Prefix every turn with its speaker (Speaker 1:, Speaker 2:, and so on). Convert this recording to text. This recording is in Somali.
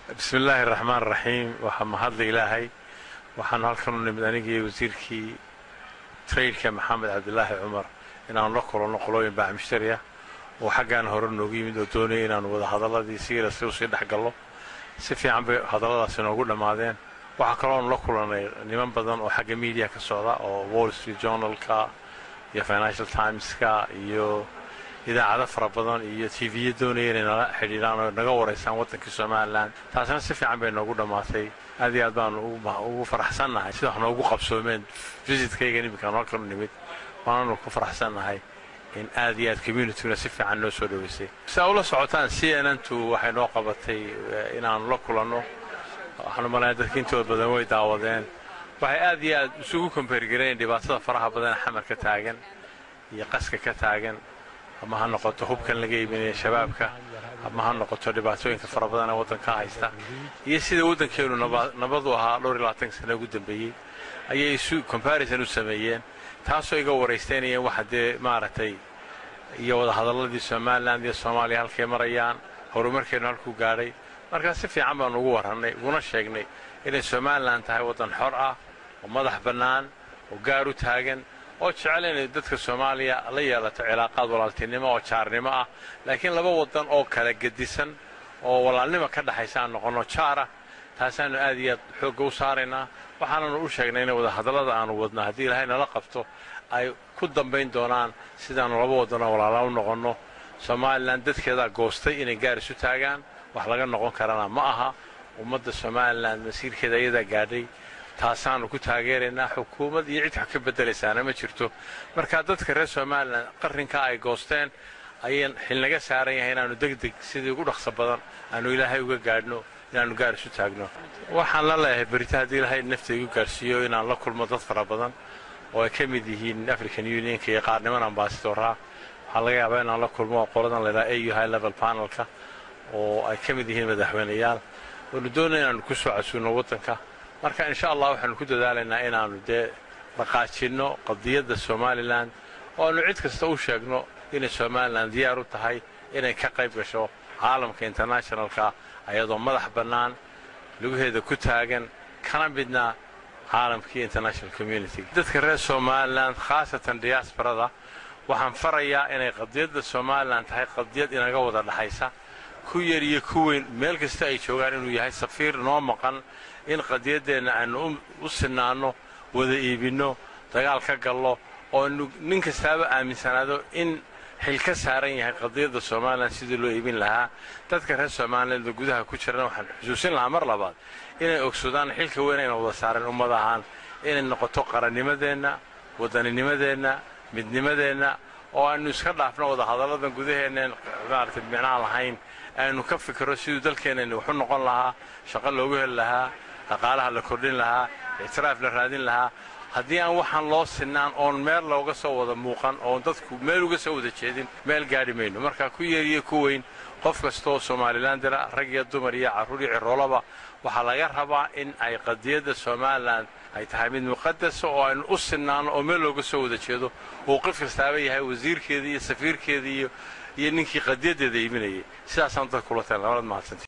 Speaker 1: bismi illaahi raxmaan raxiim waxaa mahadla ilaahay waxaanu halkan u nimid anigii wasiirkii traydka maxamed cabdilaahi cumar inaanu la kulanno qolooyin baac mushtari ah oo xaggaan hore noogu yimid oo doonaya inaanu wada hadalladii siira si usii dhex gallo si fiican bay hadalladaasi noogu dhammaadeen waxaa kalooanu la kulannay niman badan oo xagga miidiya ka socda oo wall street journalka iyo financial timeska iyo idaacado fara badan iyo tviya doonaya inay nala xidhiidhaan oo naga waraysaan waddankii somalilan taasina si fiican bay noogu dhammaatay aad iyo aad baanu ugu faraxsannahay sida wax noogu qabsoomeen visitkaygan iminkaanu halkan u nimid waananu ku faraxsannahay in aad iyo aad communityguna si fiican noo soo dhoweysay si aa ula socotaan c n n tu waxay noo qabatay inaanu la kulanno waxaanu malaya dadka intooda badan way daawadeen waxay aad iyo aad isugu kombeergareen dhibaatada faraha badan ee xamar ka taagan iyo qaska ka taagan ama ha noqoto hubkan laga iibinaya shabaabka ama ha noqoto dhibaatooyinka fara badan ee waddanka haysta iyo sida waddankeenu nabadu ahaa dhowr iyo labaatan sana ugu dambeeyey ayay isu comparison u sameeyeen taasoo iga waraystaynayeen waxa dee maaragtay iyo wadahadalladii somalilan iyo soomaaliya halkay marayaan horumarkeennu halkuu gaadhay markaa si fiican baanu ugu warrannay uguna sheegnay inay somalilan tahay waddan xor ah oo madax bannaan oo gaar u taagan oo jecel inay dadka soomaaliya la yeelato cilaaqaad walaaltinimo oo jaarnimo ah laakiin laba waddan oo kala gedisan oo walaalnimo ka dhexaysa aan noqonno jaara taasaannu aad iyo aad xoogga u saaraynaa waxaananu u sheegnay in wadahadallada aanu wadno haddii ilaahay nala qabto ay ku dambayn doonaan sidaannu laba waddanoo walaala u noqonno somalilan dadkeedaa goostay inay gaar isu taagaan wax laga noqon karana ma aha ummadda somalilan masiirkeeda iyadaa gaadhay taasaannu ku taageeraynaa xukuumad iyo cid wax ka beddelaysaana ma jirto marka dadka reer somalilan qarrinkaa ay goosteen ayaan xilnaga saaran yahay inaannu degdeg sidii ugu dhaqso badan aanu ilaahay uga gaadhno inaannu gaar isu taagno waxaan la leeyahay berita haddii ilaahay nafta igu gaadhsiiyo inaan la kulmo dad fara badan oo ay ka mid yihiin african unionka iyo qaarniman ambasadoraa waxaa laga yaabaa inaan la kulmo qoladan laydhaha au high level panelka oo ay ka mid yihiin madaxweyneyaal oonu doonaya inaannu ku soo casuulno waddanka marka insha allah waxaanu ku dadaalaynaa inaannu dee dhaqaajinno qadiyadda somalilan oo aanu cid kasta u sheegno inay somalilan diyaar u tahay inay ka qayb gasho caalamka internationalka ayadoo madax bannaan lugaheeda ku taagan kana midna caalamkii international community dadka reer somalilan khaasatan diyaasbarada waxaan farayaa inay qadiyadda somalilan tahay qadiyad inaga wada dhexaysa ku yar iyo ku weyn meel kasta ay joogaan inuu yahay safiir noo maqan in qadiyaddeenna aanu u sinaanno wada iibinno dagaal ka gallo oo nin kastaaba aaminsanaado in xil ka saaran yahay qadiyadda somalilan sidii loo iibin lahaa dadka reer somalilanba gudaha ku jirana waxaan xusuusin lahaa mar labaad inay ogsadaan xilka weyn ayna wada saareen ummad ahaan inay noqoto qarannimadeenna waddaninimadeenna midnimadeenna oo aynu iska dhaafno wada hadalladan gudaheennaen maaragtay micnaa lahayn aynu ka fikiro siduu dalkeenani waxu noqon lahaa shaqo loogu heli lahaa dhaqaalaha la kordhin lahaa ictiraaf la raadin lahaa haddii aan waxaan loo sinaan oon meel looga soo wada muuqan oon dadku meel uga soo wada jeedin meel gaadhi mayno marka ku yeeriyo ku weyn qof kastaoo somalilan dira rag iyo dumar iyo carruur iyo ciroolaba waxaa laga rabaa in ay qadiyadda somalilan ay tahay mid muqadasa oo aynu u sinaanno oo meel looga soo wada jeedo uu qof kastaaba yahay wasiirkeedii iyo safiirkeedii iyo iyo ninkii qadiyaddeeda iibinayay sidaasaan dadka kula talan labad mahadsanti